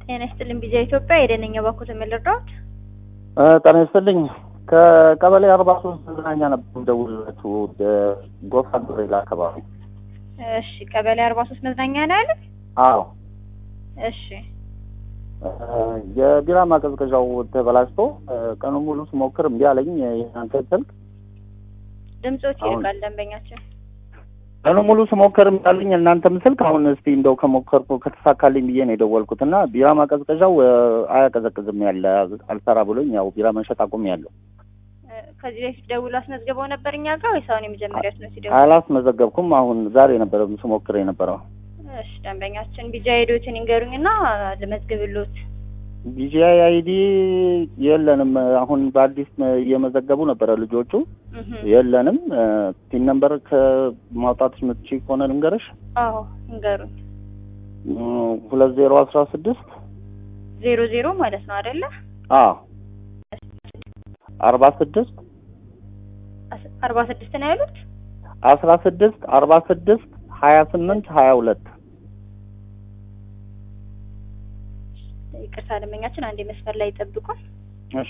ጤና ይስጥልኝ ቢዚያ ኢትዮጵያ የደነኛ ባኮ ተመለርዳት ጤና ይስጥልኝ ከቀበሌ አርባ ሶስት መዝናኛ ነበር የምደውልላችሁ ጎፋ ገብርኤል አካባቢ እሺ ቀበሌ አርባ ሶስት መዝናኛ ነው ያለ አዎ እሺ የቢራ ማቀዝቀዣው ተበላሽቶ ቀኑ ሙሉ ስሞክር እምቢ አለኝ የእናንተ ስልክ ድምፆች አሁን- ይርቃል ደንበኛችን ቀኑ ሙሉ ስሞክር እምቢ አለኝ የእናንተም ስልክ አሁን እስቲ እንደው ከሞከርኩ ከተሳካልኝ ብዬ ነው የደወልኩት እና ቢራ ማቀዝቀዣው አያቀዘቅዝም ያለ አልሰራ ብሎኝ ያው ቢራ መሸጥ አቁም ያለው እ፣ ከዚህ በፊት ደውሎ አስመዝግበው ነበር እኛ ጋር ወይስ አሁን የመጀመሪያት ነው ሲደውል አላስመዘገብኩም አሁን ዛሬ ነበረ ስሞክር የነበረው እሺ ደንበኛችን ቢጃ ሄዶትን ይንገሩኝና ልመዝግብሎት ቢጂአይ አይዲ የለንም አሁን በአዲስ እየመዘገቡ ነበረ ልጆቹ እህ የለንም ፒን ነምበር ከማውጣት ምትች ከሆነ ልንገርሽ አዎ ይንገሩኝ ሁለት ዜሮ አስራ ስድስት ዜሮ ዜሮ ማለት ነው አይደለ አዎ አርባ ስድስት አስ- አርባ ስድስት ነው ያሉት አስራ ስድስት አርባ ስድስት ሀያ ስምንት ሀያ ሁለት ይቅርታ ደንበኛችን አንዴ መስመር ላይ ይጠብቁን እሺ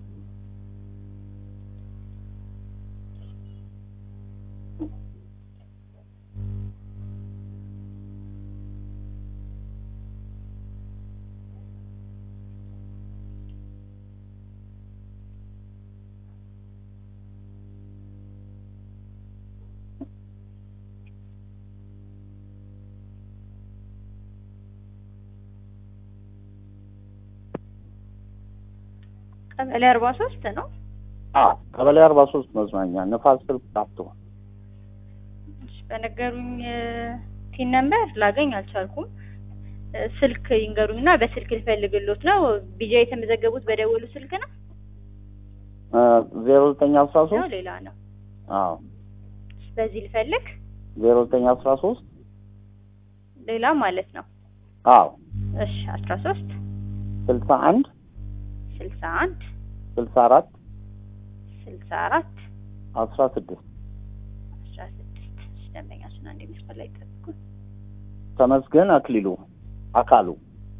ቀበሌ አርባ ሶስት ነው አዎ ቀበሌ አርባ ሶስት መዝናኛ ነፋስ ስልክ ጣፍቶ እሺ፣ በነገሩኝ ቲን ነምበር ላገኝ አልቻልኩም። እ፣ ስልክ ይንገሩኝና በስልክ ልፈልግሎት ነው። ቢጃ የተመዘገቡት በደወሉ ስልክ ነው ዜሮ ዘጠኝ አስራ ነው ሶስት ሌላ ነው? አዎ በዚህ ልፈልግ ዜሮ ዘጠኝ አስራ ሶስት ሌላ ማለት ነው። አዎ እሺ አስራ ሶስት ስልሳ አንድ ስልሳ አንድ ስልሳ አራት ስልሳ አራት አስራ ስድስት አስራ ስድስት እሺ፣ ደንበኛችን አንዴ መስመር ላይ ይጠብቁ። ተመስገን አክሊሉ አካሉ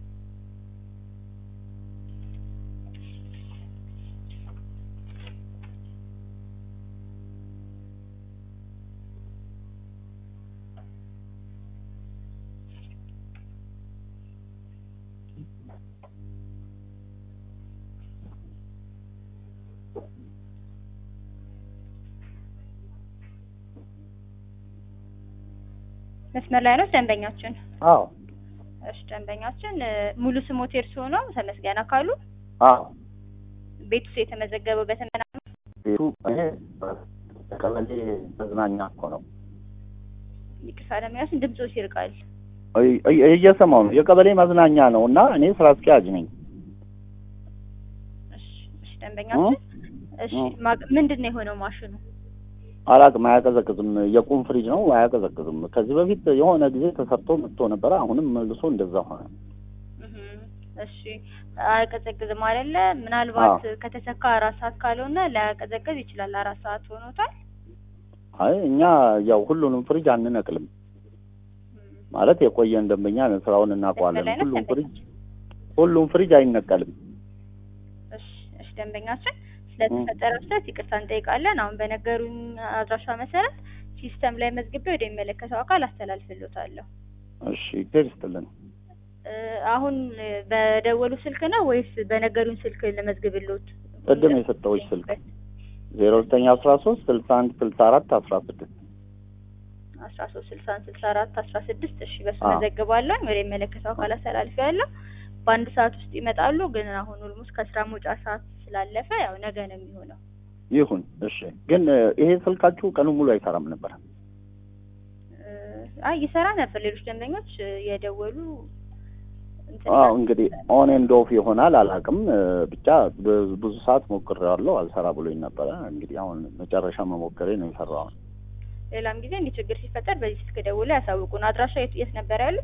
መስመር ላይ ነው ደንበኛችን። አዎ እሺ ደንበኛችን እ፣ ሙሉ ስሞት እርስዎ ነው? ተመስገን አካሉ። አዎ ቤቱ የተመዘገበው በተመና ቤቱ ይሄ ቀበሌ መዝናኛ እኮ ነው ይቅርታ ደንበኛችን ድምፆች ይርቃል። እይ- እይ- እየሰማሁ ነው የቀበሌ መዝናኛ ነው እና እኔ ስራ አስኪያጅ ነኝ እሺ እሺ ደንበኛችን እሺ እ። ማ- ምንድን ነው የሆነው ማሽኑ? አላቅም አያቀዘቅዝም የቁም ፍሪጅ ነው አያቀዘቅዝም ከዚህ በፊት የሆነ ጊዜ ተሰርቶ መጥቶ ነበረ አሁንም መልሶ እንደዛ ሆነ እህ እሺ አያቀዘቅዝም አይደለ? ምናልባት ከተሰካ አራት ሰዓት ካልሆነ ላያቀዘቅዝ ይችላል። አራት ሰዓት ሆኖታል። አይ እኛ ያው ሁሉንም ፍሪጅ አንነቅልም እም፣ ማለት የቆየን ደንበኛ ነን ስራውን እናውቀዋለን መስመር ላይ ነው ሁሉም ፍሪጅ ደንበኛችን? ሁሉም ፍሪጅ አይነቀልም እሺ እሺ ደንበኛችን ስለተፈጠረው ስህተት ይቅርታ እንጠይቃለን። አሁን በነገሩኝ አድራሻ መሰረት ሲስተም ላይ መዝግቤ ወደሚመለከተው አካል አስተላልፍሎታለሁ። እሺ እግዚአብሔር ይስጥልን እ፣ አሁን እ፣ በደወሉ ስልክ ነው ወይስ በነገሩኝ ስልክ ለመዝግብሎት? ቅድም የሰጠሁሽ ስልክ ዜሮ ዘጠኝ አስራ ሶስት ስልሳ አንድ ስልሳ አራት አስራ ስድስት አስራ ሶስት ስልሳ አንድ ስልሳ አራት አስራ ስድስት እሺ በሱ አዎ። መዘግባለሁ ወደ የሚመለከተው አካል አስተላልፊያለሁ። በአንድ ሰዓት ውስጥ ይመጣሉ። ግን አሁን ኦልሞስት ከስራ መውጫ ሰዓት ስላለፈ ያው ነገ ነው የሚሆነው። ይሁን እሺ ግን እ፣ ይሄ ስልካችሁ ቀኑ ሙሉ አይሰራም ነበር እ፣ አይ ይሰራ ነበር። ሌሎች ደንበኞች እ፣ የደወሉ እንትን አዎ እንግዲህ ኦን ኤንድ ኦፍ ይሆናል አላውቅም እ፣ ብቻ ብዙ ብዙ ሰዓት ሞክሬዋለሁ አልሰራ ብሎኝ ነበረ እንግዲህ አሁን መጨረሻ መሞከሬ ነው የሰራው ሌላም ጊዜ እንዲህ ችግር ሲፈጠር በዚህ ስልክ ደውለው ያሳውቁን። አድራሻ የት የት ነበር ያሉ?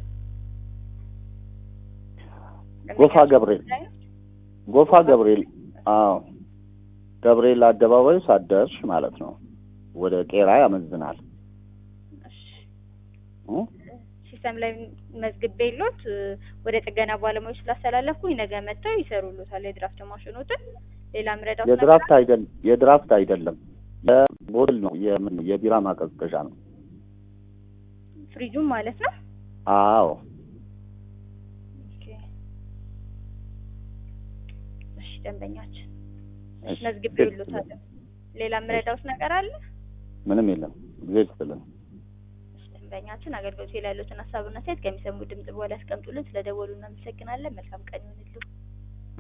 ጎፋ ገብርኤል ጎፋ ገብርኤል አዎ ገብርኤል አደባባዩ ሳደርሽ ማለት ነው ወደ ቄራ ያመዝናል እሺ እ? ሲስተም ላይ መዝግቤሎት እ፣ ወደ ጥገና ባለሙያዎች ስላስተላለፍኩኝ ነገ መጥተው ይሰሩሎታል የድራፍት ማሽኖትን። ሌላ ምረዳው የድራፍት አይደለም የድራፍት አይደለም የቦትል ነው የምን የቢራ ማቀዝቀዣ ነው። ፍሪጁም ማለት ነው። አዎ ኦኬ። እሺ ደንበኛችን እሺ፣ መዝግቤሎታል። ሌላ ምረዳውስ ነገር አለ? ምንም የለም ጊዜ ይስጥልን። እሺ ደንበኛችን አገልግሎት ላይ ያሉትን ሀሳብና አስተያየት ከሚሰሙ ድምጽ በኋላ ያስቀምጡልን። ስለደወሉ እናመሰግናለን። መልካም ቀን ይሁንልዎ።